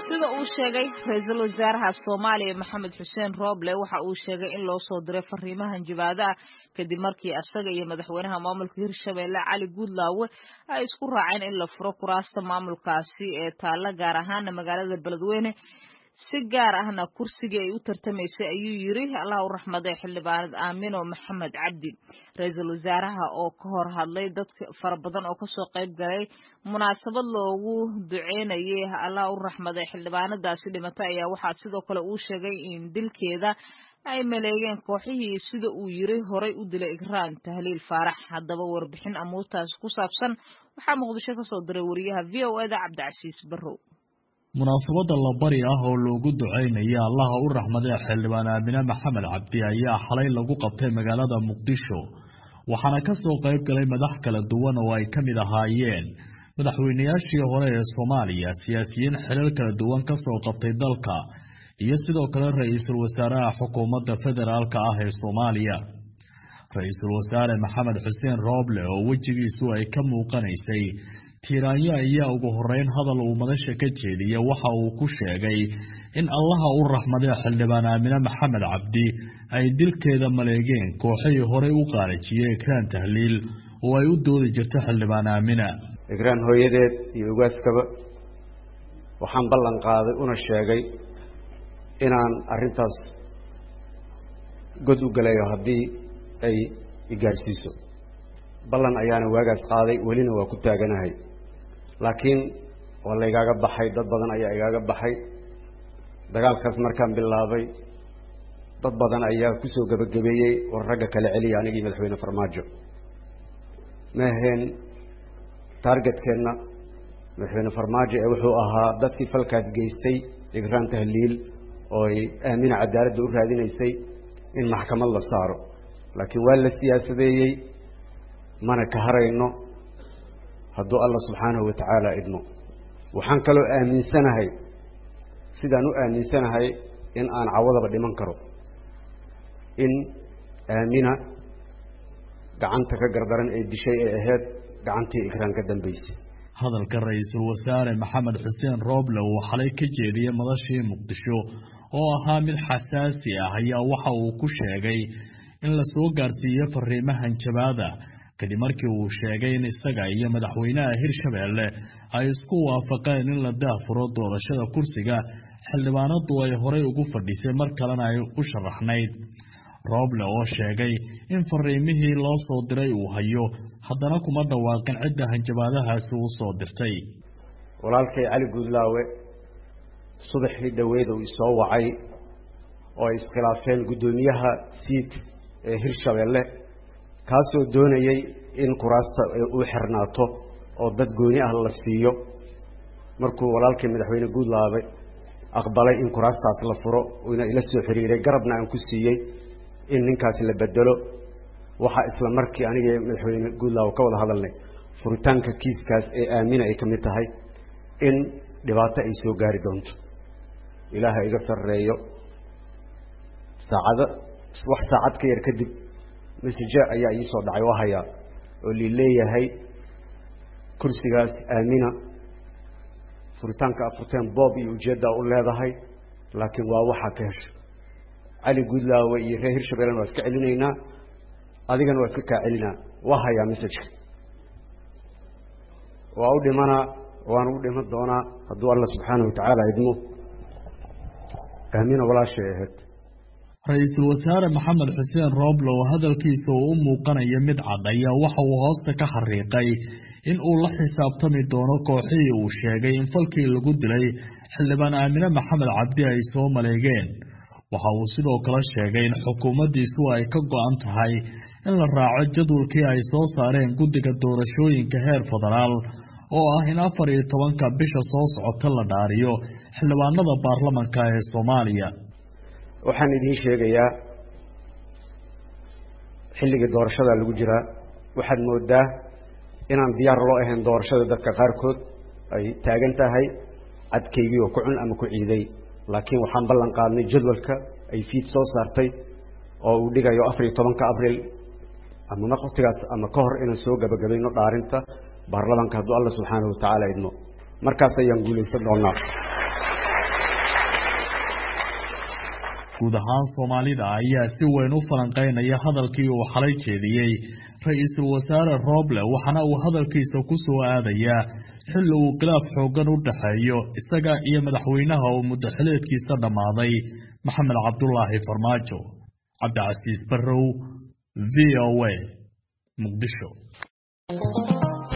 sida uu sheegay ra-iisul wasaaraha soomaaliya maxamed xuseen rooble waxa uu sheegay in loo soo diray fariimahan jabaada ah kadib markii asaga iyo madaxweynaha maamulka hirshabeelle cali guudlaawe ay isku raaceen in la furo kuraasta maamulkaasi ee taalla gaar ahaana magaalada beledweyne si gaar ahna kursigii ay u tartamaysay ayuu yiri allah u raxmaday xildhibaanad aamino maxamed cabdi ra-iisul wasaaraha oo ka hor hadlay dad fara badan oo kasoo qayb galay munaasabad loogu duceynayay allah u raxmaday xildhibaanadaasi dhimatay ayaa waxaa sidoo kale uu sheegay in dilkeeda ay maleegeen kooxihii sida uu yiri horay u dilay igraan tahliil faarax haddaba warbixin amuurtaas ku saabsan waxaa muqdisho kasoo diray wariyaha v o eda cabdicasiis barrow munaasabadda labari ah oo loogu ducaynaya allaha u raxmadee xildhibaan aamine maxamed cabdi ayaa xalay lagu qabtay magaalada muqdisho waxaana ka soo qayb galay madax kala duwan oo ay ka mid ahaayeen madaxweynayaashii hore ee soomaaliya siyaasiyiin xilal kala duwan ka soo qabtay dalka iyo sidoo kale ra-iisul wasaaraha xukuumadda federaalka ah ee soomaaliya ra-iisul wasaare maxamed xuseen rooble oo wejigiisu ay ka muuqanaysay tiiraanyo ayaa ugu horeyn hadal uu madasha ka jeediya waxa uu ku sheegay in allaha u raxmadee xildhibaan aamine maxamed cabdi ay dilkeeda maleegeen kooxihii horey u qaarajiyey ikraan tahliil oo ay u doodi jirta xildhibaan aamina ikraan hooyadeed iyo ogaaskaba waxaan ballan qaaday una sheegay inaan arrintaas god u galayo haddii ay igaarsiiso ballan ayaana waagaas qaaday welina waa ku taaganahay laakiin waa la igaaga baxay dad badan ayaa igaaga baxay dagaalkaas markaan bilaabay dad badan ayaa kusoo gebagabeeyey war ragga kala celiya anigii madaxweyne farmaajo ma aheen taargetkeenna madaxweyne farmaajo ee wuxuu ahaa dadkii falkaas geystay igraan tahliil oo ay aamina cadaaladda u raadinaysay in maxkamad la saaro laakiin waa la siyaasadeeyey mana ka harayno hadduu allah subxaanahu wa tacaala idmo waxaan kaloo aaminsanahay sidaan u aaminsanahay in aan cawadaba dhiman karo in aamina gacanta ka gardaran ee dishay ee ahayd gacantii ikraan ka dambaysay hadalka ra-iisul wasaare maxamed xuseen rooble uu xalay ka jeediyey madashii muqdisho oo ahaa mid xasaasi ah ayaa waxa uu ku sheegay in la soo gaarsiiyo fariimahan jabaada kadib markii uu sheegay in isaga iyo madaxweynaha hirshabeelle ay isku waafaqeen in la daafuro doorashada kursiga xildhibaanadu ay horey ugu fadhisay mar kalena ay u sharaxnayd rooble oo sheegay in fariimihii loo soo diray uu hayo haddana kuma dhawaaqin cidda hanjabaadahaasi uu soo dirtay walaalkay cali guudlaawe subaxii dhoweed uu isoo wacay oo ay iskhilaafeen guddoomiyaha siid ee hirshabeelle kaasoo doonayay in kuraasta uu xirnaato oo dad gooni ah la siiyo markuu walaalkii madaxweyne guudlaabe aqbalay in kuraastaas la furo uuna ila soo xiriiray garabna aan ku siiyey in ninkaasi la bedelo waxaa isla markii aniga madaxweyne guudlaabe ka wada hadalnay furitaanka kiiskaas ee aamina ay ka mid tahay in dhibaato ay soo gaari doonto ilaaha iga sarreeyo saacado wax saacad ka yar kadib message ayaa ii soo dhacay oo hayaa oo lii leeyahay kursigaas aamina furitaanka afurteen boob iyo ujeeddaa u leedahay laakiin waa waxaa ka hesho cali guudlaawe iyo reer hirshabeellena waa iska celinaynaa adigana waa iska kaa celinaa waa hayaa messajka waa u dhimanaa waana u dhiman doonaa hadduu alla subxaanahu watacaala idmo aamina walaashay ahayd ra-iisul wasaare maxamed xuseen rooble oo hadalkiisa uu u muuqanaya mid cad ayaa waxa uu hoosta ka xariiqay in uu la xisaabtami doono kooxihii uu sheegay in falkii lagu dilay xildhibaan aamine maxamed cabdi ay soo maleegeen waxa uu sidoo kale sheegay in xukuumaddiisu ay ka go-an tahay in la raaco jadwalkii ay soo saareen guddiga doorashooyinka heer federaal oo ah in afar iyo tobanka bisha soo socota la dhaariyo xildhibaanada baarlamanka ee soomaaliya waxaan idiin sheegayaa xilligii doorashada lagu jiraa waxaad moodaa inaan diyaar loo ahayn doorashada dadka qaarkood ay taagan tahay cadkaygii oo ku cun ama ku ciiday laakiin waxaan ballan qaadnay jadwalka ay fiid soo saartay oo uu dhigayo afar iyo tobanka abril ama waqtigaas ama ka hor inaan soo gabagabayno dhaarinta baarlamaanka hadduu alla subxaanahu watacaala idmo markaas ayaan guulaysan doonaa guud ahaan soomaalida ayaa si weyn u falanqeynaya hadalkii uu xalay jeediyey ra-iisul wasaare rooble waxaana uu hadalkiisa ku soo aadayaa xilli uu khilaaf xooggan u dhexeeyo isaga iyo madaxweynaha uu muddaxileedkiisa dhammaaday maxamed cabdulaahi farmaajo cabdicasiis barrow v o a muqdisho